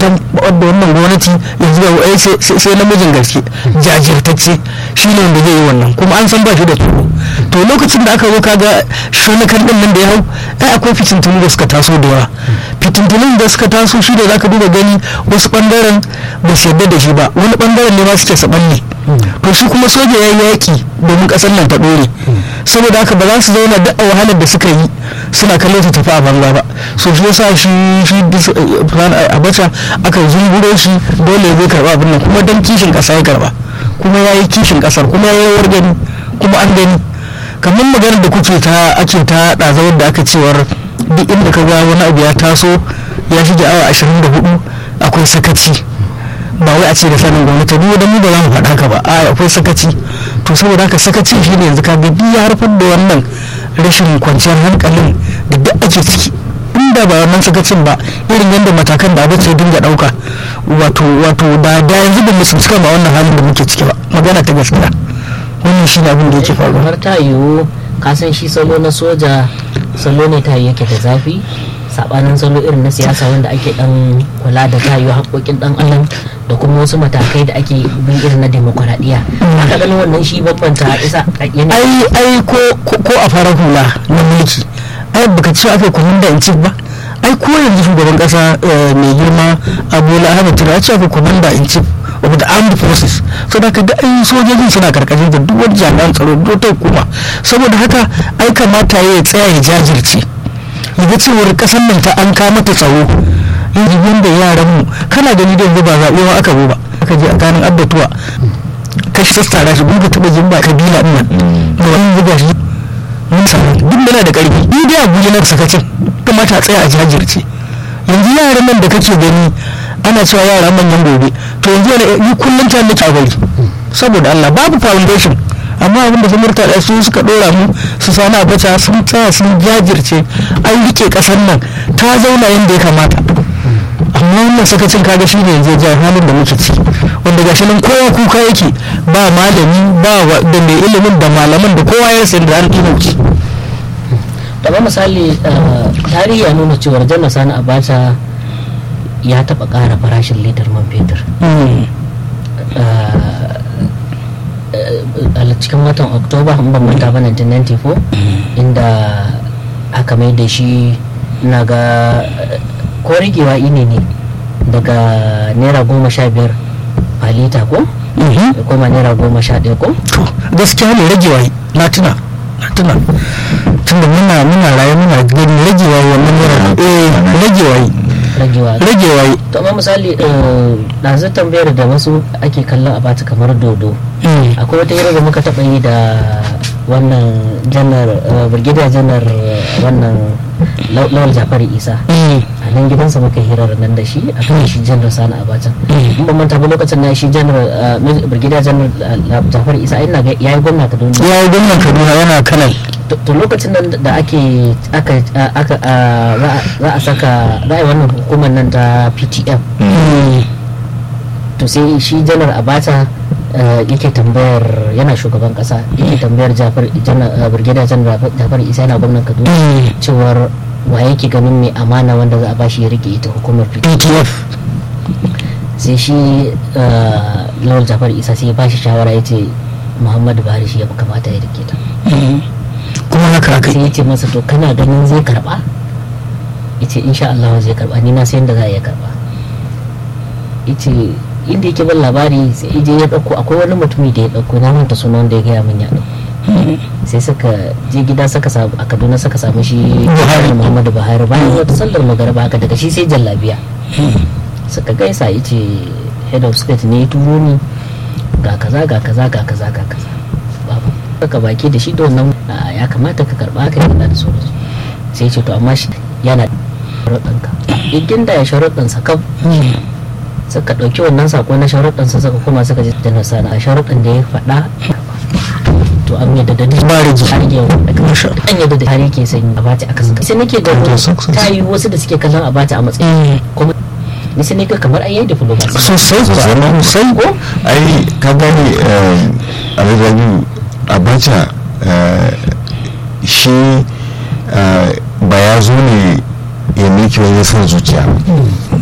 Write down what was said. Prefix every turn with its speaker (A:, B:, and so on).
A: tabbatar da wannan gwamnati yanzu yau ai sai namijin gaske jajirtacce shi ne wanda zai yi wannan kuma an san ba shi da tsoro to lokacin da aka zo kaga shonakan din nan da ya hau ai akwai fitintunu da suka taso da yawa fitintunun da suka taso shi da zaka duba gani wasu bangaren ba su yarda da shi ba wani bangaren ne ma suke sabanne to shi kuma soja ya yi yaki domin kasar nan ta dore saboda haka ba za su zauna duk a wahalar da suka yi suna kallon su tafi a banza ba so shi yasa shi shi abacha aka zunguro shi dole ya zai karba abin nan kuma dan kishin kasa ya karba kuma ya yi kishin kasar kuma ya yi gani kuma an gani kamar maganar da kuke ta ake ta ɗazawar da aka cewar duk inda ka ga wani abu ya taso ya shige awa ashirin da hudu akwai sakaci ba wai a ce da sanin gwamnati duk da mu ba za mu faɗa haka ba a akwai sakaci to saboda haka sakaci shi ne yanzu ka ga ya harfar da wannan rashin kwanciyar hankalin da duk ake ciki inda ba wannan sakacin ba irin yadda matakan da abin dinga ɗauka wato wato da da yanzu ba mu cika ba wannan halin da muke ciki ba magana ta gaskiya wannan shi ne abin da yake faruwa
B: har ta yiwu kasan shi salo na soja salo ne ta yake da zafi sabanin salo irin na siyasa wanda ake dan kula da ta yiwu haƙoƙin dan adam da kuma wasu matakai da ake bin irin na demokuraɗiyya aka ganin wannan shi bambanta isa
A: ai ai ko ko a farar hula na mulki ai baka ce aka komanda in chief ba ai ko yanzu shugaban kasa mai girma abola ahmed tinubu ya ce aka komanda in chief of the armed forces saboda haka da ai sojojin suna karkashin da duk wani jami'an tsaro duk ta hukuma saboda haka ai kamata ya tsaya ya jajirce ya ga cewar kasar nan ta an kama ta tsaro yanzu yanda yaran mu kana gani da yanzu ba zaɓe ma aka zo ba aka je a kanin abbatuwa kashi sassara shi gudu taɓa jin ba kabila ɗin nan da wani buga shi mun samu duk da na da ƙarfi ni dai abuja na sakacin kamata a tsaya a jajirce yanzu yaran nan da kake gani ana cewa yara manyan gobe to yanzu yana yi kullum ta nake a bari saboda Allah babu foundation amma abinda su murtala su suka dora mu su sani abacha sun tsaya sun jajirce an rike kasar nan ta zauna yadda ya kamata amma wannan sakacin kaga shi ne yanzu jihar halin da muke ciki wanda gashi nan kowa kuka yake ba malami ba da mai ilimin da malaman da kowa ya sayar da an ɗinauci
B: da misali tarihi ya nuna cewar janar sani abacha ya taɓa ƙara farashin litar man fetur a cikin watan oktoba in ban manta ba 1994 inda aka mai da shi na ga ko rigewa ini ne daga naira goma sha biyar a lita ko ya koma naira goma sha ɗaya ko
A: to gaskiya ne ragewa na tuna na tuna tunda muna muna raye muna gani ragewa wannan naira eh ragewa
B: ragewa
A: ragewa
B: to amma misali ɗazu tambayar da wasu ake kallon a bata kamar dodo akwai wata hira da muka taɓa yi da wannan janar brigadier janar wannan lawal jafari isa a nan gidansa muka hirar nan da shi a kan shi janar sani abacha in ban manta ba lokacin na shi janar brigadier janar jafari isa ina ga yayi gwamna kaduna
A: ya yi gwamnan kaduna yana kanal
B: to lokacin nan da ake aka aka za a saka za a yi wannan hukumar nan ta ptf to sai shi janar abacha yake tambayar yana shugaban kasa yake tambayar jafar brigadier janar jafar isa yana gwamnan kaduna cewar wa yake ganin mai amana wanda za a bashi ya rike ita hukumar
A: ptf
B: sai shi lawal jafar isa sai ya bashi shawara ya ce muhammadu buhari shi ya kamata ya rike ta
A: kuma haka aka
B: sai ya ce masa to kana ganin zai karba ya ce insha Allah zai karba ni na sayan da za a iya karba ya ce inda yake ban labari sai je ya dauko akwai wani mutumi da ya dauko na manta sunan da ya gaya min ya dauko sai suka je gida suka samu a kaduna suka samu shi buhari muhammadu buhari bayan wata sallar magariba haka daga shi sai jallabiya suka gaisa ya ce head of state ne ya turo ni ga kaza ga kaza ga kaza ga kaza babu ka baki da shi da wannan ya kamata ka karba ka yana da sauransu sai ce to amma shi yana da sharuɗanka igin da ya sharuɗansa kam suka ɗauki wannan sako na sharuɗansa suka koma suka ji da nasana a sharuɗan da ya faɗa to an yadda da duk
A: Ba rigi.
B: har yau an yadda da har yake sanyi a bata aka saka sai nake da ta yi wasu da suke kallon a bata a matsayin kuma ni sai nake kamar ayyai da diplomasi
A: sosai sosai
B: ko
C: ai ka gane alhaji abacha shi ba ya zo ne ya miki wani son zuciya